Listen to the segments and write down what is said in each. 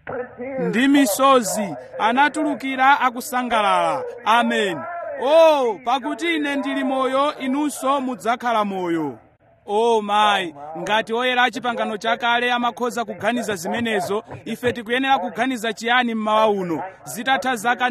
ndi misozi anatulukira akusangalala amen o pakuti ine ndili moyo inunso mudzakhala moyo o mayi ngati oyera a chipangano chakale amakhoza kuganiza zimenezo ife tikuyenera kuganiza chiyani mmawa uno zitatha zaka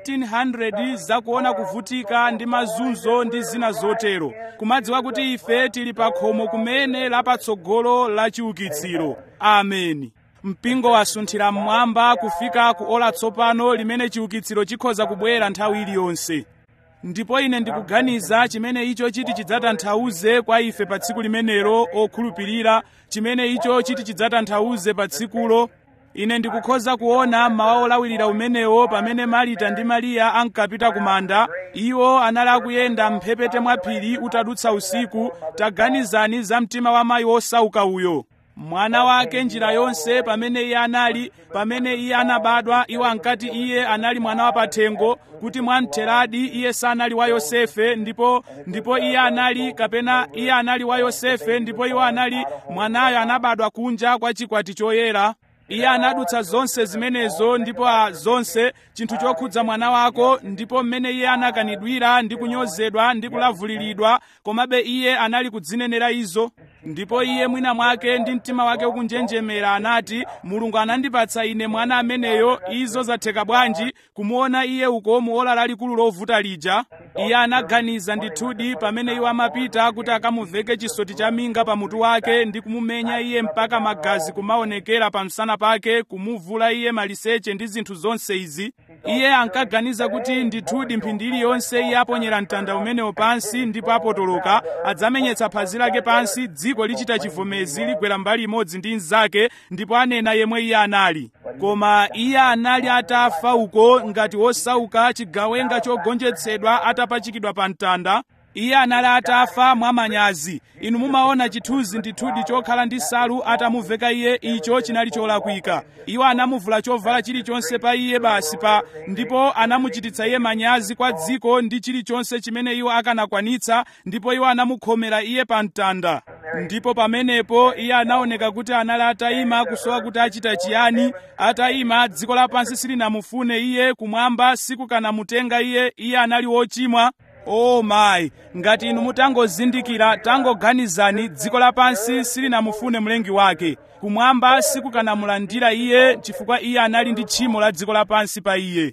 1900 zakuona kuvutika ndi mazunzo ndi zina zotero kumadziwa kuti ife tili pa khomo kumene lapatsogolo la chiukitsiro ameni mpingo wasunthira mmwamba kufika ku ola tsopano limene chiukitsiro chikhoza kubwera nthawi iliyonse ndipo ine ndikuganiza chimene icho chiti chidzatanthauze kwa ife pa tsiku limenelo okhulupirira chimene icho chiti chidzatanthauze pa tsikulo ine ndikukhoza kuona mawa olawirira umenewo pamene marita ndi mariya ankapita ku manda iwo anali akuyenda mphepete mwa phiri utadutsa usiku taganizani za mtima wa mayi wosauka uyo mwana wake njira yonse pamene iye anali pamene iye anabadwa iwo ankati iye anali mwana wa pathengo kuti mwamtheradi iye sanali wa yosefe ndipo ndipo iye anali kapena iye anali wa yosefe ndipo iwo anali mwanayo anabadwa kunja kwa chikwati choyera iye anadutsa zonse zimenezo ndipo a zonse chinthu chokhudza mwana wako ndipo mmene iye anakanidwira ndi kunyozedwa ndi kulavuliridwa komabe iye anali kudzinenera izo ndipo iye mwina mwake ndi mtima wake ukunjenjemera anati mulungu anandipatsa ine mwana ameneyo izo zatheka bwanji kumuona iye uko muola lalikulu lovuta lija iye anaganiza ndithudi pamene iwo amapita kuti akamuveke chisoti cha minga pa mutu wake ndi kumumenya iye mpaka magazi kumaonekera pa msana pake kumuvula iye maliseche ndi zinthu zonse izi iye ankaganiza kuti ndithudi mphindi iliyonse iye aponyera mtanda umenewo pansi ndipo apotoloka adzamenyetsa phazi lake pansi dziko lichita chivomezi ligwera mbali imodzi ndi mnzake ndipo anena yemwe iye anali koma iye anali atafa uko ngati wosauka chigawenga chogonjetsedwa atapachikidwa pa mtanda iye anali atafa mwamanyazi inu mumaona chithunzi ndithudi chokhala ndi nsalu atamuveka iye icho chinali cholakwika iwo anamuvula chovala chilichonse pa iye basi pa ndipo anamuchititsa iye manyazi kwa dziko ndi chilichonse chimene iwo akanakwanitsa ndipo iwo anamukhomera iye pa mtanda ndipo pamenepo iye anaoneka kuti anali atayima kusowa kuti achita chiyani atayima dziko lapansi silinamufune iye kumwamba sikukanamutenga iye iye anali wochimwa o oh mayi ngati inu mutangozindikira tangoganizani dziko lapansi silinamufune mlengi wake kumwamba sikukanamulandira iye chifukwa iye anali ndi tchimo la dziko lapansi pa iye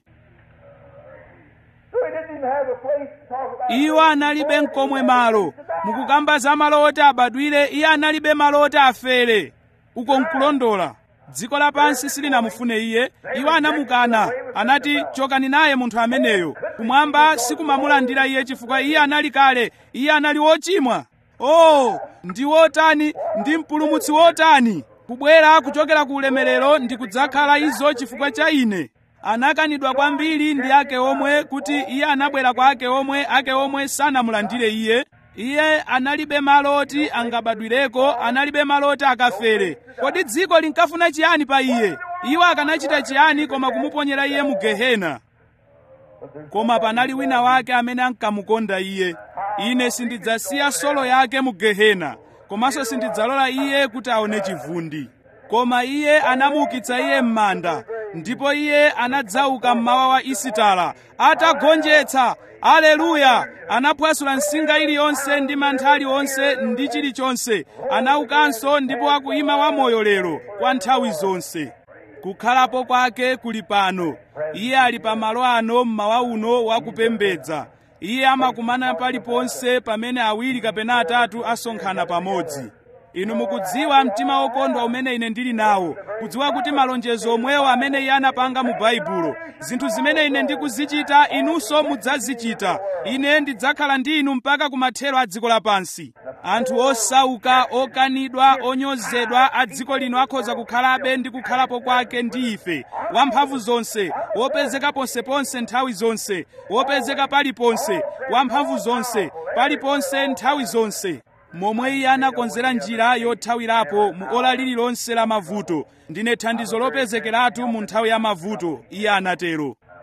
So he didn't even have a place to talk about. iwo analibe mkomwe malo mukukamba za malo oti abadwire iye analibe malo oti afere uko nkulondola dziko lapansi silinamufune iye iwo anamukana anati chokani naye munthu ameneyo kumwamba sikumamulandira iye chifukwa iye anali kale iye anali wochimwa oh ndi wotani ndi mpulumutsi wotani kubwera kuchokera ku ulemerero ndi kudzakhala izo chifukwa cha ine anakanidwa kwambiri ndi ake omwe kuti iye anabwera kwa ake omwe ake omwe sanamulandire iye iye analibe malo oti angabadwireko analibe malo oti akafere kodi dziko linkafuna chiyani pa iye iwo akanachita chiyani koma kumuponyera iye mu gehena koma panali wina wake amene ankamukonda iye ine sindidzasiya solo yake mu gehena komanso sindidzalola iye kuti aone chivundi koma iye anamuukitsa iye m'manda ndipo iye anadzauka mmawa wa isitala atagonjetsa aleluya anaphwasula nsinga iliyonse ndi mantha aliwonse ndi chilichonse anaukanso ndipo akuyima wamoyo lero kwa nthawi zonse kukhalapo kwake kuli pano iye ali pa malo ano mmawa uno wakupembedza iye amakumana paliponse pamene awiri kapena atatu asonkhana pamodzi inu mukudziwa mtima wokondwa umene ine ndili nawo kudziwa kuti malonjezo omwewo amene iye anapanga mu baibulo zinthu zimene ine ndikuzichita inunso mudzazichita ine ndidzakhala ndi inu mpaka kumathero a dziko lapansi anthu osauka okanidwa onyozedwa a dziko lino akhoza kukhalabe ndi kukhalapo kwake ndi ife wamphamvu zonse wopezeka ponseponse nthawi zonse wopezeka paliponse wamphamvu zonse paliponse nthawi zonse momwe iye anakonzera njira yothawirapo mu ola lililonse la mavuto ndine thandizo lopezekeratu mu nthawi ya mavuto iye anatero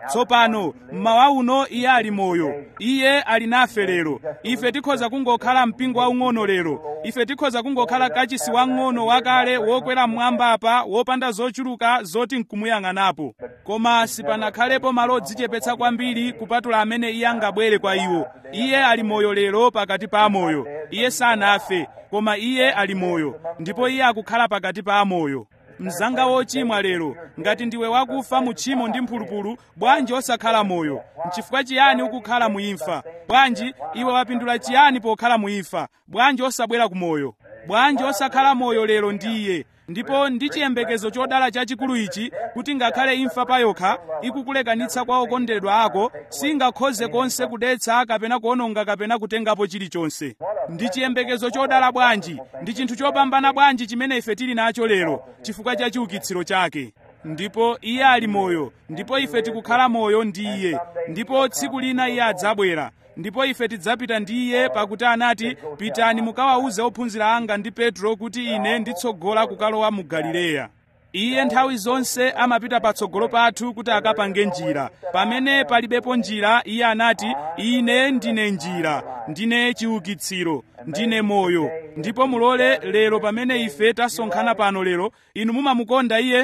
tsopano mmawa uno iye ali moyo iye ali nafe lero ife tikhoza kungokhala mpingo waung'ono lero ife tikhoza kungokhala kachisi wang'ono wakale wokwera mmwamba apa wopanda zochuluka zoti nkumuyang'anapo koma sipanakhalepo malo odzichepetsa kwambiri kupatula amene iye angabwere kwa iwo iye ali moyo lero pakati pa amoyo iye sanafe koma iye ali moyo ndipo iye akukhala pakati pa amoyo mzanga wochimwa lero ngati ndiwe wakufa mu tchimo ndi mphulupulu bwanji osakhala moyo nchifukwa chiyani ukukhala muimfa bwanji iwe wapindula chiyani pokhala muimfa bwanji osabwera ku moyo bwanji osakhala moyo lero ndi iye ndipo ndi chiyembekezo chodala chachikulu ichi kuti ngakhale imfa payokha ikukulekanitsa kwa okondedwa ako singakhoze konse kudetsa kapena kuononga kapena kutengapo chilichonse ndi chiyembekezo chodala bwanji ndi chinthu chopambana bwanji chimene ife tili nacho lero chifukwa cha chiukitsiro chake ndipo iye ali moyo ndipo ife tikukhala moyo ndi iye ndipo tsiku lina iye adzabwera ndipo ife tidzapita ndi iye pakuti anati pitani mukawawuze ophunzira anga ndi petro kuti ine nditsogola kukalowa mu galileya iye nthawi zonse amapita patsogolo pathu kuti akapange njira pamene palibepo njira iye anati ine ndine njira ndine chiukitsiro ndine moyo ndipo mulole lero pamene ife tasonkhana pano lero inu mumamukonda iye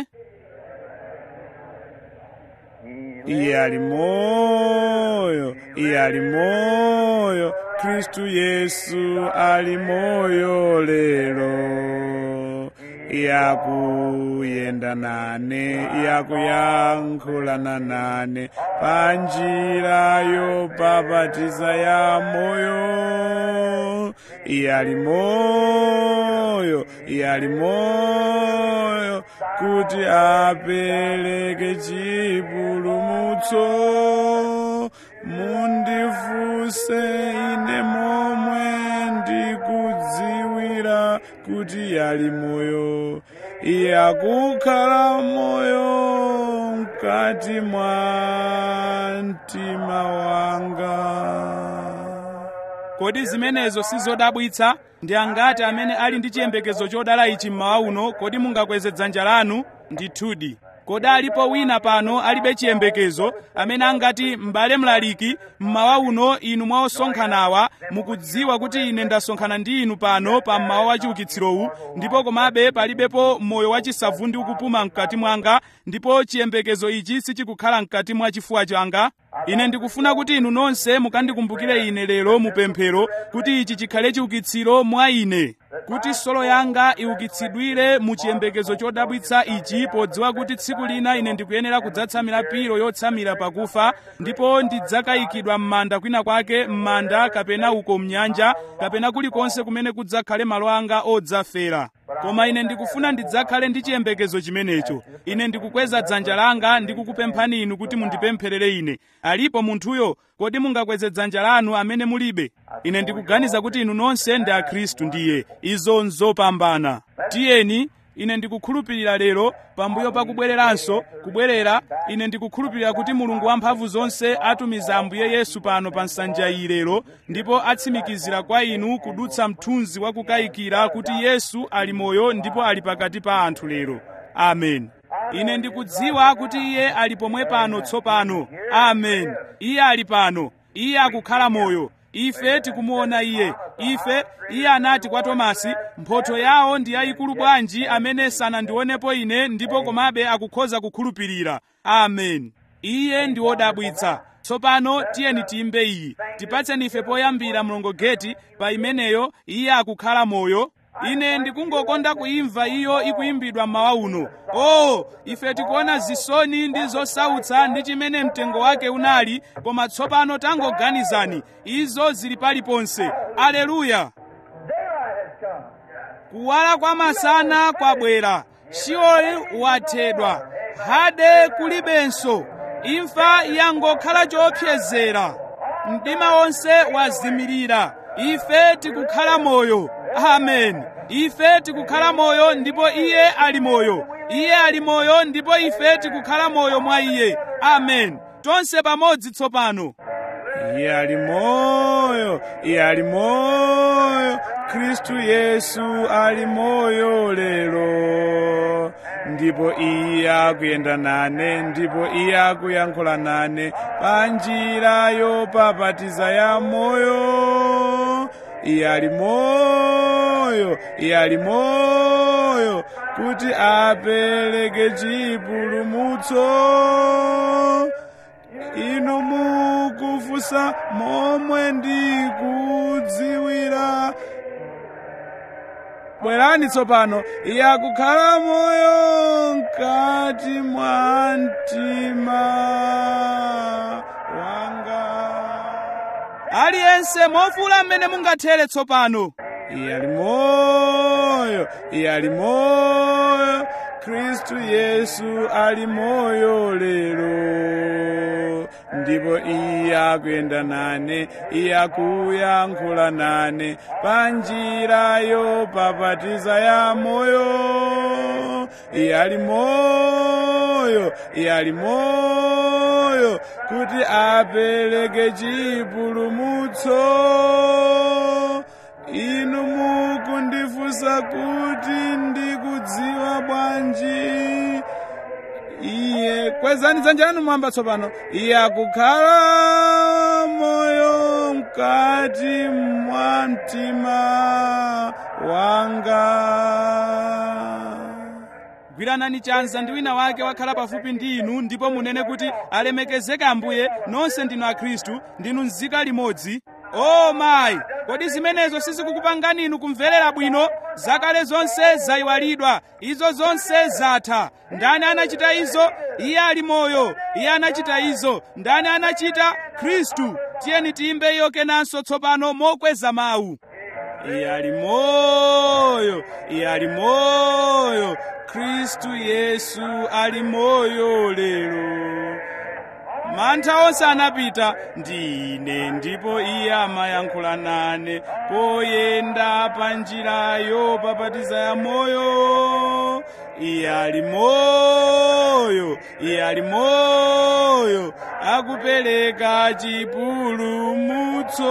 iye ali moyo iye ali moyo khristu yesu ali moyo lero yakuyenda nane yakuyankhulana nane panjira yopapatiza ya moyo iye ali moyo iye ali moyo kuti apereke chipulumutso mundifuse ine momwe ndikudziwira kuti yali moyo iye akukhala moyo mkati mwa mtima wanga kodi zimenezo sizodabwitsa ndi angati amene ali ndi chiyembekezo chodala ichi mmawa uno kodi mungakweze dzanja lanu ndithudi kodi alipo wina pano alibe chiyembekezo amene angati m'bale mlaliki mmawa uno inu mwa osonkhanawa mukudziwa kuti ine ndasonkhana ndi inu pano pa mmawa wa chiukitsirowu ndipo komabe palibepo moyo wachisavundi ukupuma mkati mwanga ndipo chiyembekezo ichi sichikukhala mkati mwa chifuwa changa ine ndikufuna kuti inu nonse mukandikumbukire ine lero mupemphero kuti ichi chikhale chiukitsiro mwa ine kuti solo yanga iukitsidwire mu chiyembekezo chodabwitsa ichi podziwa kuti tsiku lina ine ndikuyenera kudzatsamira pilo yotsamira pakufa ndipo ndidzakayikidwa m'manda kwina kwake m'manda kapena uko mnyanja kapena kulikonse kumene kudzakhale malo anga odzafera koma ine ndikufuna ndidzakhale ndi chiyembekezo chimenecho ine ndikukweza dzanja langa ndikukupemphani inu kuti mundipempherere ine alipo munthuyo kodi mungakweze dzanja lanu amene mulibe ine ndikuganiza kuti inu nonse ndi akhristu ndiye izo nzopambana tiyeni ine ndikukhulupirira lero pambuyo pakubwereranso kubwerera ine ndikukhulupirira kuti mulungu wamphamvu zonse atumiza ambuye yesu pano pa nsanja iyi lero ndipo atsimikizira kwa inu kudutsa mthunzi wa kukayikira kuti yesu ali moyo ndipo ali pakati pa anthu lero amen ine ndikudziwa kuti iye ali pomwe pano tsopano amen iye ali pano iye akukhala moyo ife tikumuona iye ife iye anati kwa tomasi mphotho yawo ndi yayikulu bwanji amene sanandionepo ine ndipo komabe akukhoza kukhulupirira amen iye ndi wodabwitsa tsopano tiyeni tiyimbe iyi tipatseni ife poyambira mlongogeti pa imeneyo iye akukhala moyo ine ndikungokonda kuimva iyo ikuimbidwa mmawa uno oh ife tikuona zisoni ndi zosautsa ndi chimene mtengo wake unali koma tsopano tangoganizani izo zili paliponse aleluya Daylight has come. kuwala kwa masana kwabwera shioli wathedwa hade kulibenso imfa yangokhala choopsezera mdima wonse wazimirira ife tikukhala moyo amen ife tikukhala moyo ndipo iye ali moyo iye ali moyo ndipo ife tikukhala moyo mwa iye amen tonse pamodzi tsopano iye ali moyo iye ali moyo khristu yesu ali moyo lero ndipo iye akuyenda nane ndipo iye akuyankhula nane pa njira yopapatiza ya moyo iye ali moyo iye ali moyo kuti apereke chipulumutso inu mukufunsa momwe ndikudziwira bwerani tsopano iye akukhala moyo mkati mwa mtima wanga aliyense mofula mmene mungathere tsopano iye ali moyo iye ali moyo khristu yesu ali moyo lero ndipo iye akuyenda nane iye akuyankhula nane pa njira yopapatiza ya moyo iye ali moyo iye ali moyo kuti apereke chipulumutso inu mukundifunsa kuti ndikudziwa bwanji iye kwezani dzanja lanu mwamba tsopano iye akukhala moyo mkati mwa mtima wanga gwiranani chanza ndi wina wake wakhala pafupi ndi inu ndipo munene kuti alemekezeke ambuye nonse ndinu akhristu ndinu nzika limodzi o mayi kodi zimenezo sizikukupangani inu kumverera bwino zakale zonse zayiwalidwa izo zonse zatha ndani anachita izo iye ali moyo iye anachita izo ndani anachita khristu tiyeni tiyimbe iyo kenanso tsopano mokweza mawu iye ali moyo iye ali moyo khristu yesu ali moyo lero mantha onse anapita ndi ine ndipo iye amayankhula nane poyenda pa njira yopapatiza ya moyo iye ali moyo iye ali moyo akupereka chipulumutso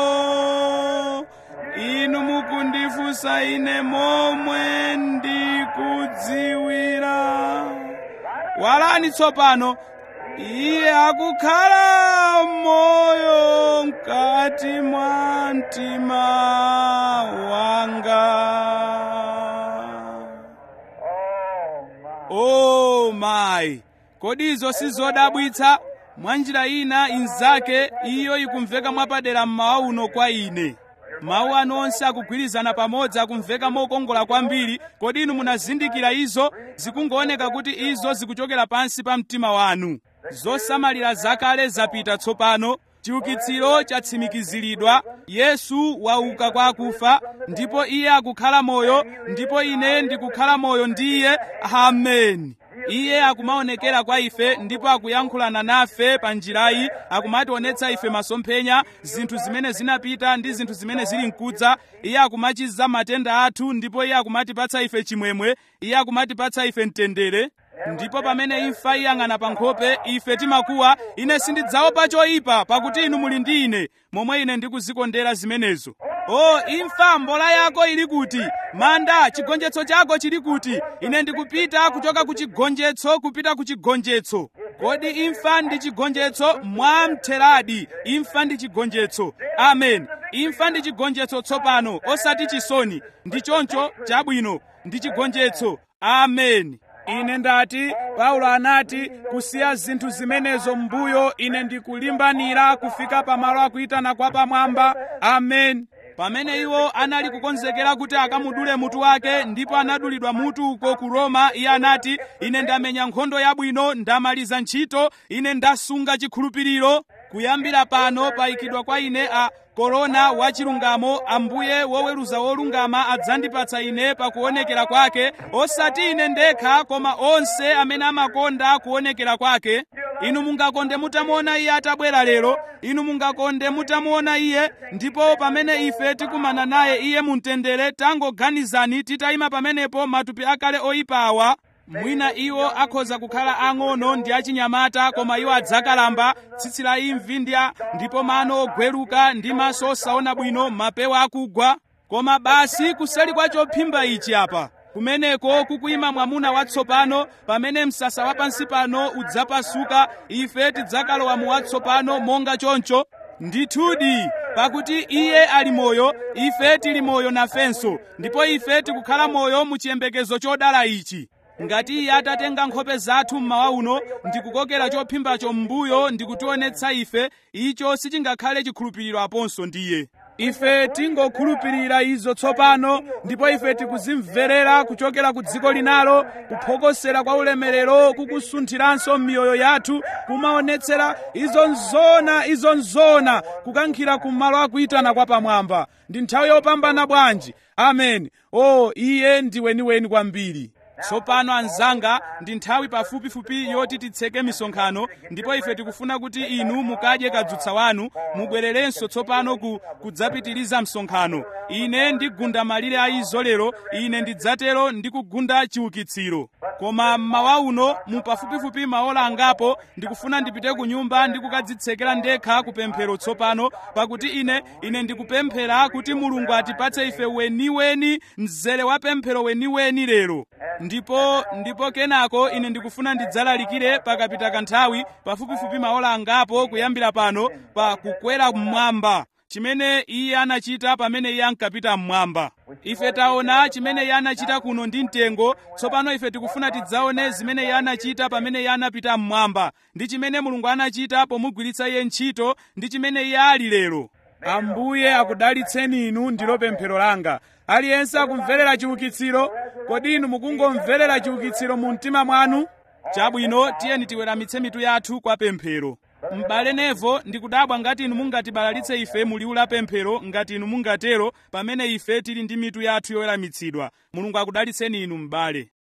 inu mukundifunsa ine momwe ndikudziwira walani tsopano iye akukhala moyo mkati mwa mtima wanga o mayi kodi izo sizodabwitsa mwa njira ina inzake iyo ikumveka mwapadera mmawa uno kwa ine mawu anu onse akugwirizana pamodzi akumveka mokongola kwambiri kodi inu munazindikira izo zikungooneka kuti izo zikuchokera pansi pa mtima wanu zosamalira zakale zapita tsopano chiukitsiro chatsimikiziridwa yesu wauka kwa akufa ndipo iye akukhala moyo ndipo ine ndikukhala moyo ndi iye ameni iye akumaonekera kwa ife ndipo akuyankhulana nafe pa njirayi akumationetsa ife masomphenya zinthu zimene zinapita ndi zinthu zimene zili mkudza iye akumachiza matenda athu ndipo iye akumatipatsa ife chimwemwe iye akumatipatsa ife mtendere ndipo pamene imfa iyang'ana pa nkhope ife timakuwa ine sindidzaopa choyipa pakuti inu muli ndi ine momwe ine ndikuzikondera zimenezo o imfa mbola yako ili kuti manda chigonjetso chako chili kuti ine ndikupita kuchoka ku chigonjetso kupita ku chigonjetso kodi imfa ndi chigonjetso mwamtheradi imfa ndi chigonjetso amen imfa ndi chigonjetso tsopano osati chisoni ndi choncho chabwino ndi chigonjetso amen ine ndati paulo anati kusiya zinthu zimenezo m'mbuyo ine ndikulimbanira kufika pamalo akuyitana kwa pamwamba amen pamene iwo anali kukonzekera kuti akamudule mutu wake ndipo anadulidwa mutu uko ku roma iye anati ine ndamenya nkhondo yabwino ndamaliza ntchito ine ndasunga chikhulupiriro kuyambira pano payikidwa kwa ine a korona wachilungamo ambuye woweruza wolungama adzandipatsa ine pakuonekera kwake osati ine ndekha koma onse amene amakonda kuonekera kwake inu mungakonde mutamuona iye atabwera lero inu mungakonde mutamuona iye ndipo pamene ife tikumana naye iye mumtendere tangoganizani titayima pamenepo matupi akale oyipa awa mwina iwo akhoza kukhala ang'ono ndi achinyamata koma iwo adzakalamba tsitsi la imvi ndi a- ndipo mano ogweruka ndi maso osaona bwino mapewa akugwa koma basi kuseli kwa chophimba ichi apa kumeneko kukuyima mwamuna watsopano pamene msasa wa pansi pano udzapasuka ife tidzakalowa mu watsopano monga choncho ndithudi pakuti iye ali moyo ife tili moyo nafenso ndipo ife tikukhala moyo mu chiyembekezo chodala ichi ngati iye atatenga nkhope zathu mmawa uno ndikukokera chophimbacho m'mbuyo ndikutionetsa ife icho sichingakhale chikhulupiriro aponso ndiye ife tingokhulupirira izo tsopano ndipo ife tikuzimverera kuchokera ku dziko linalo kuphokosera kwa ulemerero kukusunthiranso m'miyoyo yathu kumaonetsera izo nzona izo nzona kukankhira kumalo akuyitana kwa pamwamba ndi nthawi yopambana bwanji amen o iye ndi weniweni kwambiri tsopano anzanga ndi nthawi pafupifupi yoti titseke misonkhano ndipo ife tikufuna kuti inu mukadye kadzutsa wanu mubwererenso tsopano ku kudzapitiriza msonkhano ine ndigunda malire a izo lero ine ndidzatero ndikugunda chiukitsiro koma mmawa uno mu pafupifupi maola angapo ndikufuna ndipite ku nyumba ndikukadzitsekera ndekha kupemphero tsopano pakuti ine ine ndikupemphera kuti mulungu atipatse ife weniweni mzere wa pemphero weniweni lero ndipo ndipo kenako ine ndikufuna ndidzalalikire pakapita kanthawi pafupifupi maola angapo kuyambira pano pa kukwera mmwamba chimene iye anachita pamene iye ankapita mmwamba ife taona chimene iye anachita kuno ndi mtengo tsopano ife tikufuna tidzaone zimene iye anachita pamene iye anapita mmwamba ndi chimene mulungu anachita pomugwiritsa iye ntchito ndi chimene iye ali lero ambuye akudalitseni inu ndilo pemphero langa aliyense akumverera chiukitsiro kodi inu mukungomverera chiukitsiro mu mtima mwanu chabwino tiyeni tiweramitse mitu yathu kwa pemphero m'bale nevo ndikudabwa ngati inu mungatibalalitse ife mu liwu la pemphero ngati inu mungatero pamene ife tili ndi mitu yathu yoweramitsidwa mulungu akudalitseni inu m'bale